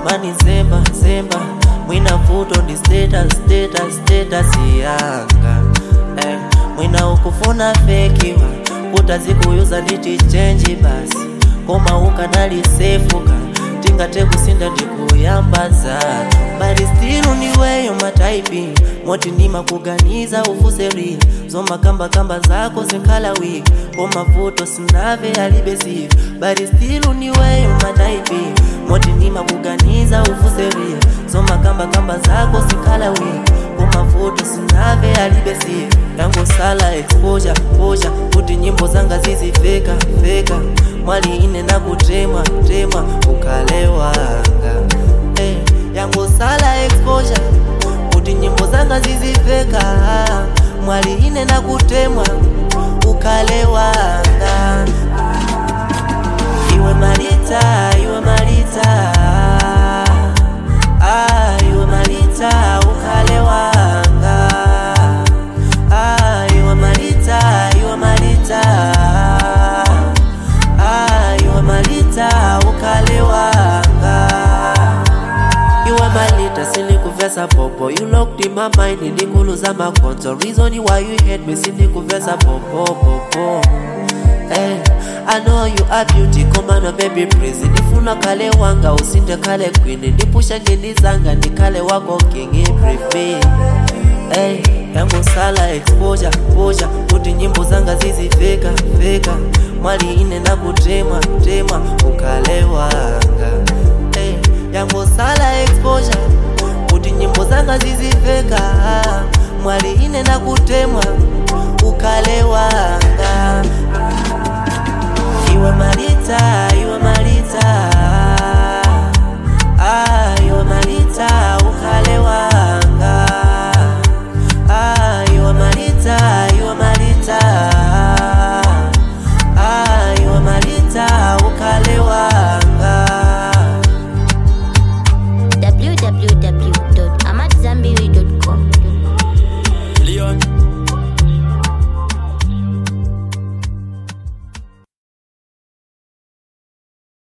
mani zemba zemba mwina vuto ndi status status status yanga eh, mwina ukufuna fekiwa utazikuyuza nditi chenji basi koma ukanalisefuka tingate kusinda ndikuyamba zato but still ndiweyo mataipi moti ndimakuganiza ufuseri zomakambakamba zako zinkhala wiki koma vuto sinave alibesivi but still ndiweyo mataipi moti ndimakuganiza ufuseri zomakambakamba zako zinkhala wiki koma vuto sinave alibesivi yangosala exposure posha kuti nyimbo zanga zizifeka feka mwali ine nakutema tema ukalewanga hey, yangosala exposure kuti nyimbo zanga zizifeka mwali ine nakutemwa ukalewanga iwe malita iwe malita ah, iwe malita ukalewanga ah, iwe malita iwe malita ah, iwe malita ukalewanga iwe malita sinikuvesa popo you locked in my mind ndikuluza makonzo reason why you hate me sinikuvesa popo popo Hey, I know you are beauty komano baby praise ndifuna kale wanga usinde kale queen ndipusha ngendizanga ndikale wako king everything hey, yangosala exposure posha kuti nyimbo zanga zizifeka feka mwali ine nakutema tema ukalewanga hey, yangosala exposure kuti nyimbo zanga zizifeka mwali ine nakutemwa ukalewanga iwe malita